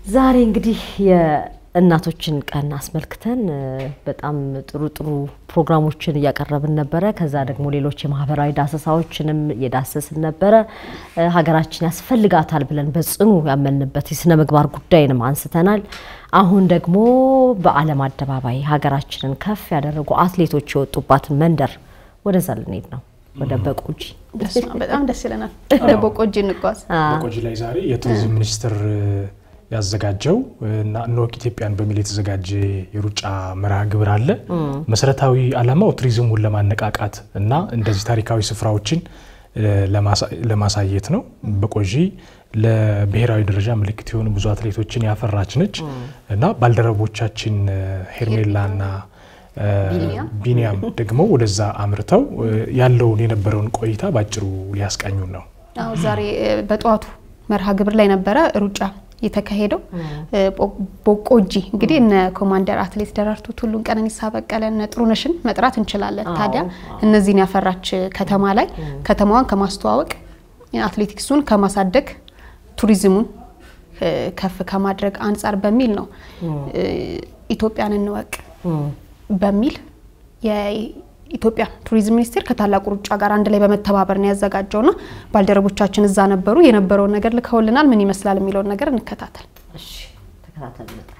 ዛሬ እንግዲህ የእናቶችን ቀን አስመልክተን በጣም ጥሩ ጥሩ ፕሮግራሞችን እያቀረብን ነበረ። ከዛ ደግሞ ሌሎች የማህበራዊ ዳሰሳዎችንም እየዳሰስን ነበረ። ሀገራችን ያስፈልጋታል ብለን በጽኑ ያመንበት የስነ ምግባር ጉዳይንም አንስተናል። አሁን ደግሞ በዓለም አደባባይ ሀገራችንን ከፍ ያደረጉ አትሌቶች የወጡባትን መንደር ወደዛ ልንሄድ ነው። ወደ በቆጂ በጣም ደስ ይለናል። ወደ በቆጂ እንጓዝ። በቆጂ ላይ ዛሬ የቱሪዝም ሚኒስቴር ያዘጋጀው እና እንወቅ ኢትዮጵያን በሚል የተዘጋጀ የሩጫ መርሃ ግብር አለ። መሰረታዊ ዓላማው ቱሪዝሙን ለማነቃቃት እና እንደዚህ ታሪካዊ ስፍራዎችን ለማሳየት ነው። በቆጂ ለብሔራዊ ደረጃ ምልክት የሆኑ ብዙ አትሌቶችን ያፈራች ነች እና ባልደረቦቻችን ሄርሜላና ቢኒያም ደግሞ ወደዛ አምርተው ያለውን የነበረውን ቆይታ ባጭሩ ሊያስቃኙን ነው። አዎ ዛሬ በጠዋቱ መርሃ ግብር ላይ ነበረ ሩጫ የተካሄደው በቆጂ እንግዲህ እነ ኮማንደር አትሌት ደራርቱ ቱሉን፣ ቀነኒሳ በቀለ፣ እነ ጥሩነሽን መጥራት እንችላለን። ታዲያ እነዚህን ያፈራች ከተማ ላይ ከተማዋን ከማስተዋወቅ አትሌቲክሱን ከማሳደግ ቱሪዝሙን ከፍ ከማድረግ አንጻር በሚል ነው ኢትዮጵያን እንወቅ በሚል የኢትዮጵያ ቱሪዝም ሚኒስቴር ከታላቁ ሩጫ ጋር አንድ ላይ በመተባበር ነው ያዘጋጀውና ባልደረቦቻችን እዛ ነበሩ። የነበረውን ነገር ልከውልናል። ምን ይመስላል የሚለውን ነገር እንከታተል። ተከታተል እንመጣለን።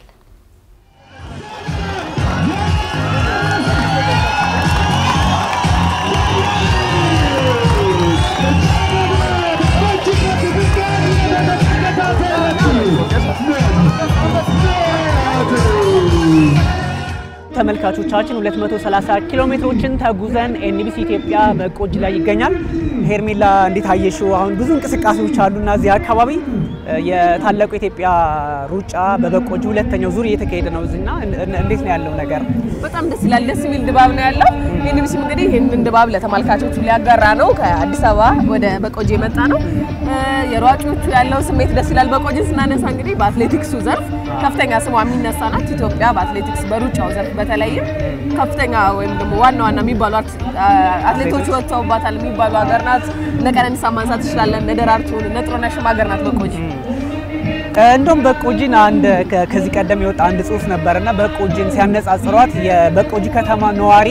ተመልካቾቻችን 230 ኪሎ ሜትሮችን ተጉዘን ኤንቢሲ ኢትዮጵያ በቆጂ ላይ ይገኛል። ሄርሜላ እንዴት አየሽው? አሁን ብዙ እንቅስቃሴዎች አሉና እዚህ አካባቢ የታላቁ የኢትዮጵያ ሩጫ በበቆጂ ሁለተኛው ዙር እየተካሄደ ነው። እዚህና እንዴት ነው ያለው ነገር? በጣም ደስ ይላል። ደስ የሚል ድባብ ነው ያለው። ኤንቢሲም እንግዲህ ይህንን ድባብ ለተመልካቾቹ ሊያጋራ ነው። ከአዲስ አበባ ወደ በቆጂ የመጣ ነው። የሯጮቹ ያለው ስሜት ደስ ይላል። በቆጂን ስናነሳ እንግዲህ በአትሌቲክሱ ዘርፍ ከፍተኛ ስሟ የሚነሳ ናት ኢትዮጵያ። በአትሌቲክስ በሩጫው ዘርፍ በተለይም ከፍተኛ ወይም ደግሞ ዋና ዋና የሚባሉ አትሌቶች ወጥተውባታል የሚባሉ ሀገር ናት። እነ ቀነኒሳ ማንሳት ትችላለን። እነ ደራርቱን እነ ጥሩነሽም ሀገር ናት በቆጂ። እንደውም በቆጂን አንድ ከዚህ ቀደም የወጣ አንድ ጽሁፍ ነበርና በቆጂን ሲያነጻጽሯት የበቆጂ ከተማ ነዋሪ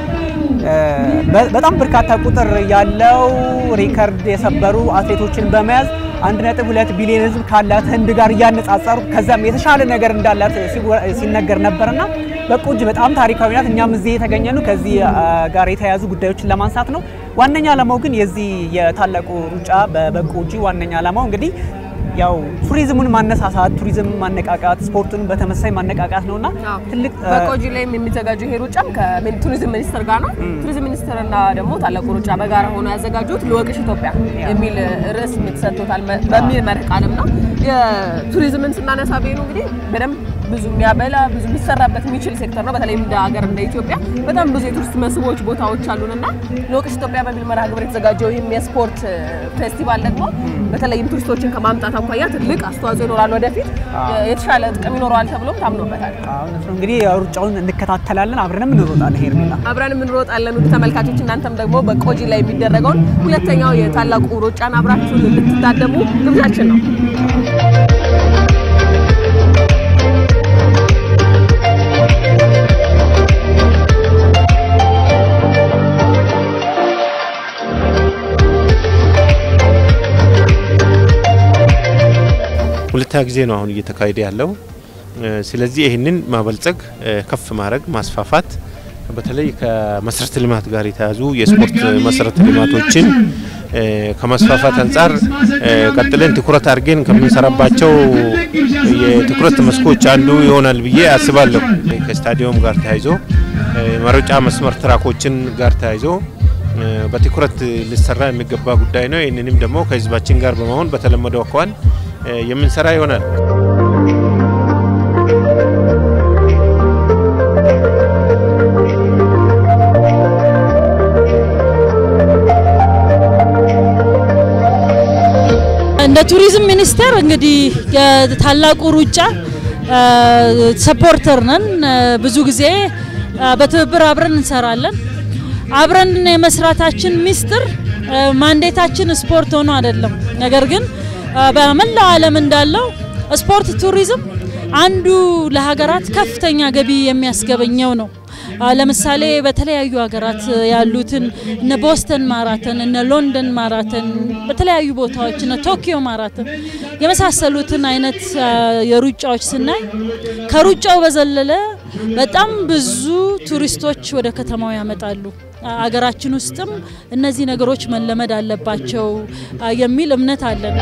በጣም በርካታ ቁጥር ያለው ሪከርድ የሰበሩ አትሌቶችን በመያዝ አንድ ነጥብ ሁለት ቢሊዮን ሕዝብ ካላት ህንድ ጋር እያነጻጸሩ ከዛም የተሻለ ነገር እንዳላት ሲነገር ነበርና በቆጂ በጣም ታሪካዊ ናት። እኛም እዚህ የተገኘነው ከዚህ ጋር የተያያዙ ጉዳዮችን ለማንሳት ነው። ዋነኛ ዓላማው ግን የዚህ የታላቁ ሩጫ በበቆጂ ዋነኛ ዓላማው እንግዲህ ያው ቱሪዝሙን ማነሳሳት፣ ቱሪዝም ማነቃቃት፣ ስፖርቱን በተመሳሳይ ማነቃቃት ነውና ትልቅ በቆጂ ላይም የሚዘጋጀው ይሄ ሩጫም ከቱሪዝም ሚኒስቴር ጋር ነው። ቱሪዝም ሚኒስቴርና ደግሞ ታላቁ ሩጫ በጋራ ሆኖ ያዘጋጁት ልወቅሽ ኢትዮጵያ የሚል ርዕስ ተሰጥቶታል በሚል መርህ ቃልም ነው። የቱሪዝምን ስናነሳ ቤኑ እንግዲህ በደንብ ብዙ የሚያበላ ብዙ ሊሰራበት የሚችል ሴክተር ነው። በተለይም እንደ ሀገር እንደ ኢትዮጵያ በጣም ብዙ የቱሪስት መስህቦች ቦታዎች አሉንና ልወቅሽ ኢትዮጵያ በሚል መርሃ ግብር የተዘጋጀው ይህም የስፖርት ፌስቲቫል ደግሞ በተለይም ቱሪስቶችን ከማምጣት አኳያ ትልቅ አስተዋጽኦ ይኖራል። ወደፊት የተሻለ ጥቅም ይኖረዋል ተብሎም ታምኖበታል። እንግዲህ ሩጫውን እንከታተላለን፣ አብረንም እንሮጣለን። ሄርሜላ አብረንም እንሮጣለን። ውድ ተመልካቾች እናንተም ደግሞ በቆጂ ላይ የሚደረገውን ሁለተኛው የታላቁ ሩጫን አብራችሁን እንድትታደሙ ግብዣችን ነው። ሁለተኛ ጊዜ ነው አሁን እየተካሄደ ያለው። ስለዚህ ይህንን ማበልጸግ፣ ከፍ ማድረግ፣ ማስፋፋት በተለይ ከመሰረተ ልማት ጋር የተያዙ የስፖርት መሰረተ ልማቶችን ከማስፋፋት አንጻር ቀጥለን ትኩረት አድርገን ከምንሰራባቸው የትኩረት መስኮች አንዱ ይሆናል ብዬ አስባለሁ። ከስታዲየም ጋር ተያይዞ መሮጫ መስመር ትራኮችን ጋር ተያይዞ በትኩረት ሊሰራ የሚገባ ጉዳይ ነው። ይህንንም ደግሞ ከህዝባችን ጋር በመሆን በተለመደው አኳኋን የምንሰራ ይሆናል። እንደ ቱሪዝም ሚኒስቴር እንግዲህ የታላቁ ሩጫ ሰፖርተር ነን። ብዙ ጊዜ በትብብር አብረን እንሰራለን። አብረን የመስራታችን ሚስጥር ማንዴታችን ስፖርት ሆኖ አይደለም። ነገር ግን በመላው ዓለም እንዳለው ስፖርት ቱሪዝም አንዱ ለሀገራት ከፍተኛ ገቢ የሚያስገበኘው ነው። ለምሳሌ በተለያዩ ሀገራት ያሉትን እነ ቦስተን ማራተን እነ ሎንደን ማራተን በተለያዩ ቦታዎች እነ ቶኪዮ ማራተን የመሳሰሉትን አይነት የሩጫዎች ስናይ ከሩጫው በዘለለ በጣም ብዙ ቱሪስቶች ወደ ከተማው ያመጣሉ። አገራችን ውስጥም እነዚህ ነገሮች መለመድ አለባቸው የሚል እምነት አለን።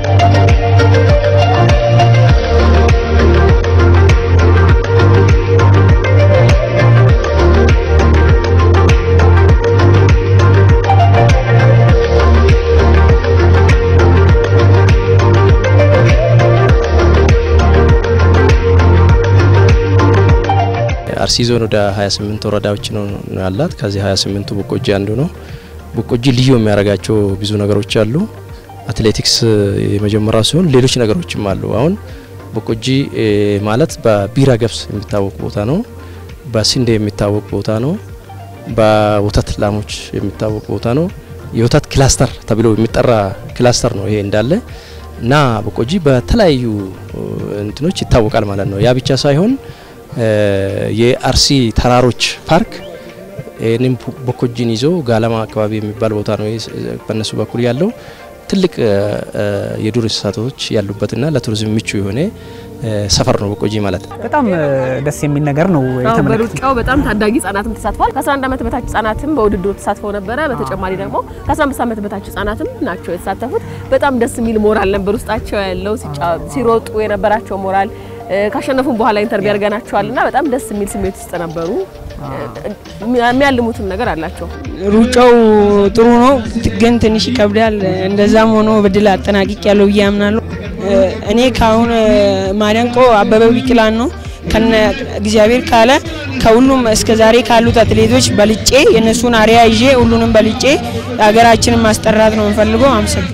አርሲ ዞን ወደ 28 ወረዳዎች ነው ያላት። ከዚህ 28ቱ ቦቆጂ አንዱ ነው። ቦቆጂ ልዩ የሚያደርጋቸው ብዙ ነገሮች አሉ። አትሌቲክስ የመጀመሪያው ሲሆን ሌሎች ነገሮችም አሉ። አሁን ቦቆጂ ማለት በቢራ ገብስ የሚታወቅ ቦታ ነው። በስንዴ የሚታወቅ ቦታ ነው። በወተት ላሞች የሚታወቅ ቦታ ነው። የወተት ክላስተር ተብሎ የሚጠራ ክላስተር ነው ይሄ እንዳለ እና ቦቆጂ በተለያዩ እንትኖች ይታወቃል ማለት ነው። ያ ብቻ ሳይሆን የአርሲ ተራሮች ፓርክ ይህንም ቦኮጂን ይዞ ጋለማ አካባቢ የሚባል ቦታ ነው በእነሱ በኩል ያለው ትልቅ የዱር እንስሳቶች ያሉበትና ለቱሪዝም ምቹ የሆነ ሰፈር ነው ቦቆጂ ማለት ነው። በጣም ደስ የሚል ነገር ነው የተመለከቱት። በሩጫው በጣም ታዳጊ ህጻናትም ተሳትፏል። ከ11 ዓመት በታች ህጻናትም በውድድሩ ተሳትፈው ነበረ። በተጨማሪ ደግሞ ከ15 ዓመት በታች ህጻናትም ናቸው የተሳተፉት። በጣም ደስ የሚል ሞራል ነበር ውስጣቸው ያለው ሲሮጡ የነበራቸው ሞራል ካሸነፉም በኋላ ኢንተርቪው ያርገናቸዋል እና በጣም ደስ የሚል ስሜት ውስጥ ነበሩ። የሚያልሙትም ነገር አላቸው። ሩጫው ጥሩ ነው፣ ግን ትንሽ ይከብዳል። እንደዛም ሆኖ በድል አጠናቅቅ ያለው ብዬ አምናለሁ። እኔ ከአሁን ማደንቆ አበበ ቢቂላን ነው። ከነ እግዚአብሔር ካለ ከሁሉም እስከ ዛሬ ካሉት አትሌቶች በልጬ የእነሱን አሪያ ይዤ ሁሉንም በልጬ ሀገራችንን ማስጠራት ነው የምፈልገው። አመሰግን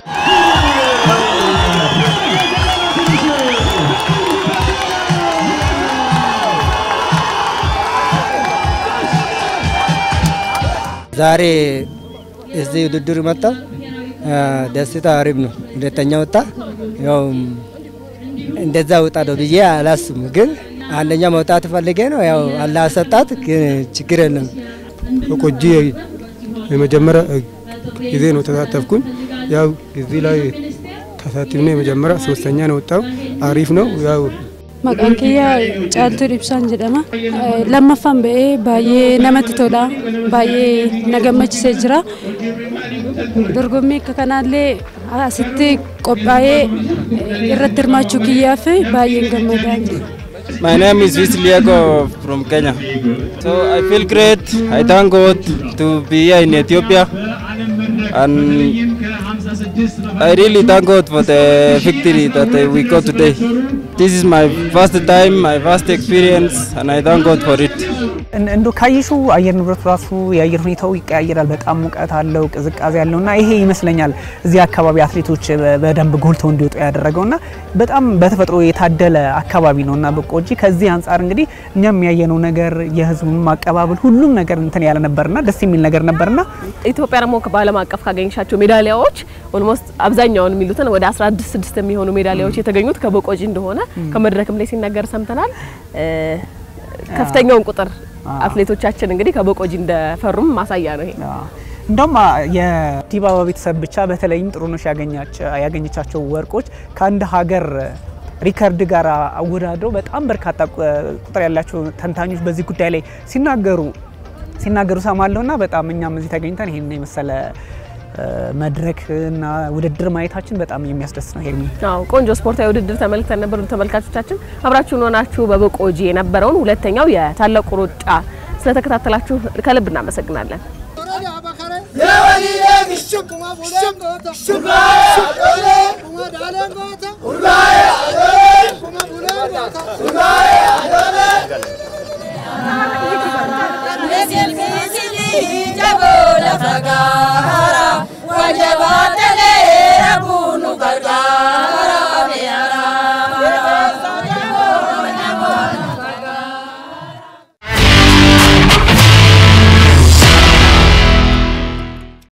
ዛሬ እዚህ ውድድር መጣው ደስታ አሪፍ ነው። ሁለተኛ ወጣ። ያው እንደዛ ወጣ ነው ብዬ አላስብም፣ ግን አንደኛ መውጣት ፈልጌ ነው። ያው አላህ ሰጣት፣ ግን ችግር የለም። ቦቆጂ የመጀመሪያ ጊዜ ነው ተሳተፍኩኝ። ያው እዚህ ላይ ተሳትፍነ የመጀመሪያ ሶስተኛ ነው ወጣው። አሪፍ ነው ያው Maqaan kiyya Caaltuu Ibsaan jedhama. Lammaffaan ba'ee baay'ee namatti tola. Baay'ee na gammachiisee jira. Dorgommii akka kanaallee asitti qophaa'ee irratti hirmaachuu kiyyaaf baay'een gammadaa jira. My name is Visliago from Kenya. So I feel great. I thank God to be here in Ethiopia. And I really thank God for the victory that we got today. This is my first time, my first experience, and I thank God for it. እንዶ ካየሹ አየር ንብረቱ ራሱ የአየር ሁኔታው ይቀያየራል። በጣም ሙቀት አለው፣ ቅዝቃዜ አለው እና ይሄ ይመስለኛል እዚህ አካባቢ አትሌቶች በደንብ ጎልተው እንዲወጡ ያደረገው እና በጣም በተፈጥሮ የታደለ አካባቢ ነው እና ቦቆጂ ከዚህ አንጻር እንግዲህ እኛም ያየነው ነገር የህዝቡን አቀባበል ሁሉም ነገር እንትን ያለ ነበርና ደስ የሚል ነገር ነበርና ኢትዮጵያ ደግሞ በዓለም አቀፍ ካገኘሻቸው ሜዳሊያዎች ኦልሞስት አብዛኛውን የሚሉትን ወደ 16 ስድስት የሚሆኑ ሜዳሊያዎች የተገኙት ከቦቆጂ እንደሆነ ከመድረክም ላይ ሲነገር ሰምተናል። ከፍተኛውን ቁጥር አትሌቶቻችን እንግዲህ ከቦቆጂ እንደፈሩም ማሳያ ነው ይሄ። እንደውም የዲባባ ቤተሰብ ብቻ በተለይም ጥሩነሽ ያገኘቻቸው ወርቆች ከአንድ ሀገር ሪከርድ ጋር አወዳድረው በጣም በርካታ ቁጥር ያላቸው ተንታኞች በዚህ ጉዳይ ላይ ሲናገሩ ሲናገሩ ሰማለሁና በጣም እኛም እዚህ ተገኝተን ይሄን የመሰለ መድረክ እና ውድድር ማየታችን በጣም የሚያስደስት ነው። ሄርሚ አዎ፣ ቆንጆ ስፖርታዊ ውድድር ተመልክተን ነበር። ተመልካቾቻችን አብራችሁን ሆናችሁ በቦቆጂ የነበረውን ሁለተኛው የታላቁ ሩጫ ስለተከታተላችሁ ከልብ እናመሰግናለን።